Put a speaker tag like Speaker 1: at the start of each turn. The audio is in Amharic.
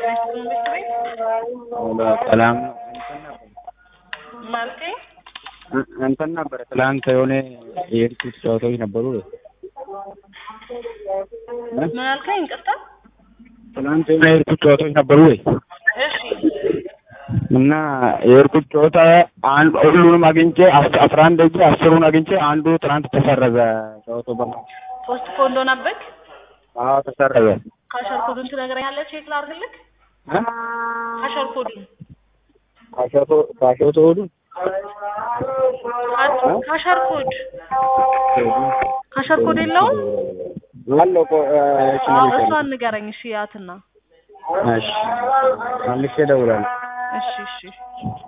Speaker 1: ጤና ይስጥልኝ ቤት
Speaker 2: ሰላም
Speaker 1: ማለቴ
Speaker 2: እንትን ነበረ ትላንት የሆነ የሄድኩት ጨዋታዎች ነበሩ።
Speaker 1: ምን አልከኝ? ይቅርታ።
Speaker 2: ትላንት የሆነ የሄድኩት ጨዋታዎች ነበሩ ወይ
Speaker 1: እሺ
Speaker 2: እና የሄድኩት ጨዋታ አንድ ሁሉንም አግኝቼ አስ- አስራ አንድ እጅ አስሩን አግኝቼ አንዱ ትናንት ተሰረዘ። ጨዋታው በማ
Speaker 1: ፖስት ፖንድ ሆነብክ?
Speaker 2: አዎ ተሰረዘ።
Speaker 1: ካሸር ኮዱን ትነግረኛለህ? ቼክ ላድርግልክ?
Speaker 2: እ?
Speaker 1: ካሸር ኮዱን
Speaker 2: ካሸቶ ካሸቶ ሁሉ
Speaker 1: ካ- ካሸር ኮድ ካሸር ኮድ የለውም?
Speaker 2: አለው እኮ እ፣ እሺ
Speaker 1: አዎ
Speaker 2: መልሼ
Speaker 1: እሷን ንገረኝ። እሺ ያትና
Speaker 2: እሺ መልሼ እደውላለሁ።
Speaker 1: እሺ እሺ